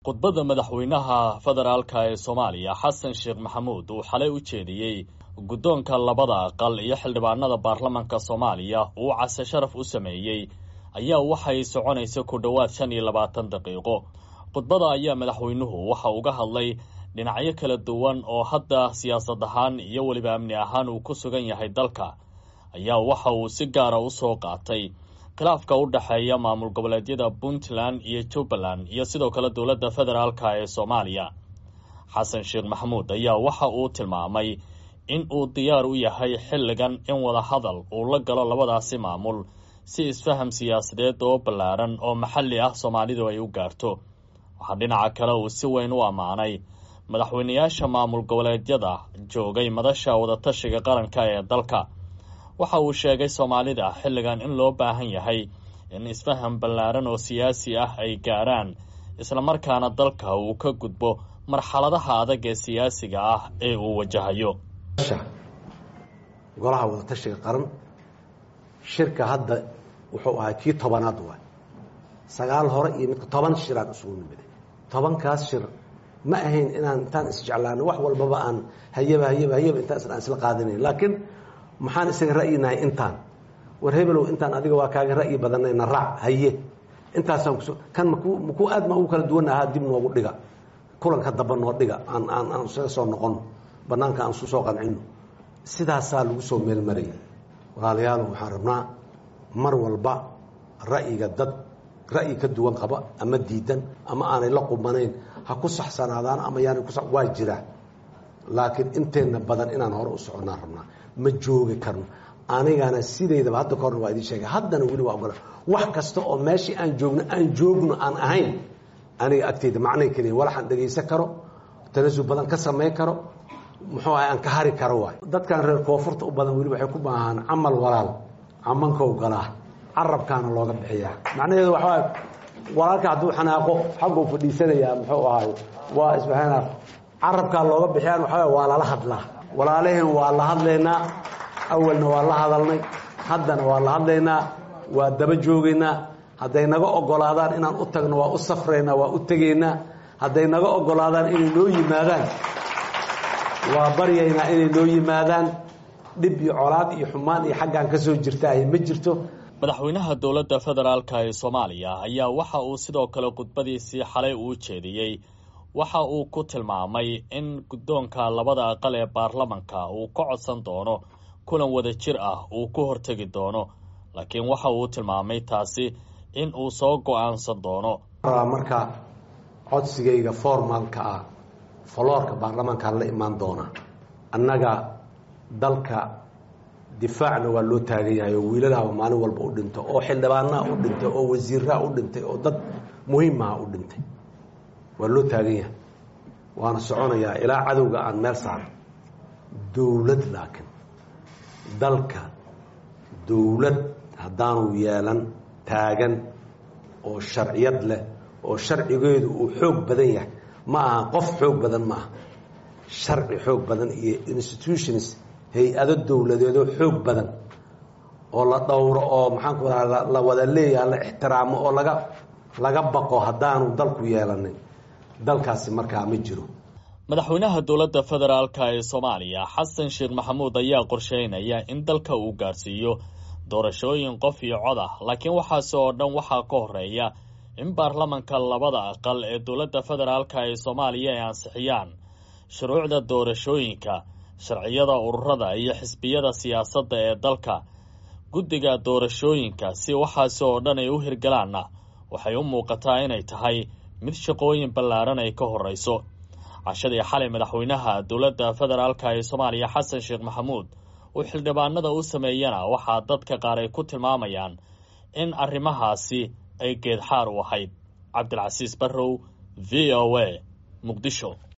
khudbadda madaxweynaha federaalka ee soomaaliya xasan sheekh maxamuud uu xalay u jeediyey guddoonka labada aqal iyo xildhibaanada baarlamanka soomaaliya uu case sharaf u sameeyey ayaa waxay soconaysa ku dhowaad shan iyo labaatan daqiiqo khudbada ayaa madaxweynuhu waxa uga hadlay dhinacyo kala duwan oo hadda siyaasad ahaan iyo weliba amni ahaan uu ku sugan yahay dalka ayaa waxa uu si gaara u soo qaatay khilaafka u dhexeeya maamul goboleedyada puntland iyo jubbaland iyo sidoo kale dowladda federaalka ee soomaaliya xasan sheekh maxamuud ayaa waxa uu tilmaamay in uu diyaar u yahay xilligan in wada hadal uu la galo labadaasi maamul si isfaham siyaasadeed oo ballaaran oo maxalli ah soomaalidu ay u gaarto waxaa dhinaca kale uu si weyn u ammaanay madaxweynayaasha maamul goboleedyada joogay madasha wadatashiga qaranka ee dalka waxa uu sheegay soomaalida xilligan in loo baahan yahay in isfaham ballaaran oo siyaasi ah ay gaaraan islamarkaana dalka uu ka gudbo marxaladaha adag ee siyaasiga ah ee uu wajahayo golaha wadatashiga qaran shirka hadda wuxuu ahaa kii tobanaad waay sagaal hore iyo midka toban shiraan isugu nimiday tobankaas shir ma ahayn inaan intaan isjeclaano wax walbaba aan hayaba hayaba hayaba intaas aan isla qaadanayn laakiin maxaan isaga ra'yinahay intaan war hebelow intaan adiga waa kaaga ra'yi badanayna raac haye intaasaan kus kan makuu makuu aad ma ugu kala duwan ahaa dib noogu dhiga kulanka damba noo dhiga aan aan aan isaga soo noqono banaanka aan isu soo qancino sidaasaa lagu soo meelmarayay walaalayaal waxaan rabnaa mar walba ra'yiga dad ra'yi ka duwan qaba ama diidan ama aanay la qubanayn ha ku saxsanaadaan ama yaanay ku waa jiraa laakiin inteenna badan inaan hore u soconnaan rabnaa ma joogi karno anigana sideydaba hadda ka horna waa idiin sheegay haddana weli waa ogola wax kasta oo meeshii aan joogno aan joogno aan ahayn aniga agteyda macnay keliya walaxaan dhegaysan karo tanasul badan ka samayn karo muxuu ahay aan ka hari karo waay dadkan reer koonfurta u badan weli waxay ku baahaan camal walaal camankow galaa carabkaana looga bixiyaa macnaheedu waxaa walaalka hadduu xanaaqo xagguu fadhiisanayaa muxuu ahay waa isbahaana carabkaa looga bixiyaan waxaa waa lala hadlaa walaalaheen waa la hadlaynaa awalna waa la hadalnay haddana waa la hadlaynaa waa daba joogaynaa hadday naga ogolaadaan inaan u tagno waa u safraynaa waa u tegaynaa hadday naga ogolaadaan inay noo yimaadaan waa baryaynaa inay noo yimaadaan dhib iyo colaad iyo xumaan iyo xaggaan ka soo jirtaahy ma jirto madaxweynaha dowladda federaalka ee soomaaliya ayaa waxa uu sidoo kale khudbadiisii xalay uu jeediyey waxa uu ku tilmaamay in guddoonka labada aqal ee baarlamanka uu ka codsan doono kulan wada jir ah uu ku hortegi doono laakiin waxa uu tilmaamay taasi in uu soo go-aansan doono marka codsigayga formaalka ah foloorka baarlamaankaan la imaan doona annaga dalka difaacna waa loo taagan yahay oo wiiladaaba maalin walba u dhinto oo xildhibaanaha u dhintay oo wasiiraha u dhintay oo dad muhiimaha u dhintay waa loo taagan yahay waana soconayaa ilaa cadowga aan meel saaro dowlad laakiin dalka dowlad haddaanu yeelan taagan oo sharciyad leh oo sharcigeedu uu xoog badan yahay ma aha qof xoog badan ma aha sharci xoog badan iyo institutions hay-ado dowladeedoo xoog badan oo la dhowro oo maxaanku raa la wada leeyaha la ixtiraamo oo laga laga baqo haddaanu dalku yeelanin dalkaasi markaa ma jiro madaxweynaha dowladda federaalka ee soomaaliya xasan sheekh maxamuud ayaa qorsheynaya in dalka uu gaarsiiyo doorashooyin qof iyo cod ah laakiin waxaasi oo dhan waxaa ka horeeya in baarlamanka labada aqal ee dowladda federaalka ee soomaaliya ay ansixiyaan shuruucda doorashooyinka sharciyada ururada iyo xisbiyada siyaasadda ee dalka guddiga doorashooyinka si waxaasi oo dhan ay u hirgalaanna waxay u muuqataa inay tahay mid shaqooyin ballaaran ay ka horreyso cashadii xalay madaxweynaha dowladda federaalka ee soomaaliya xasan sheekh maxamuud uu xildhibaanada u sameeyana waxaa dadka qaar ay ku tilmaamayaan in arrimahaasi ay geedxaar u ahayd cabdilcasiis barrow v o a muqdisho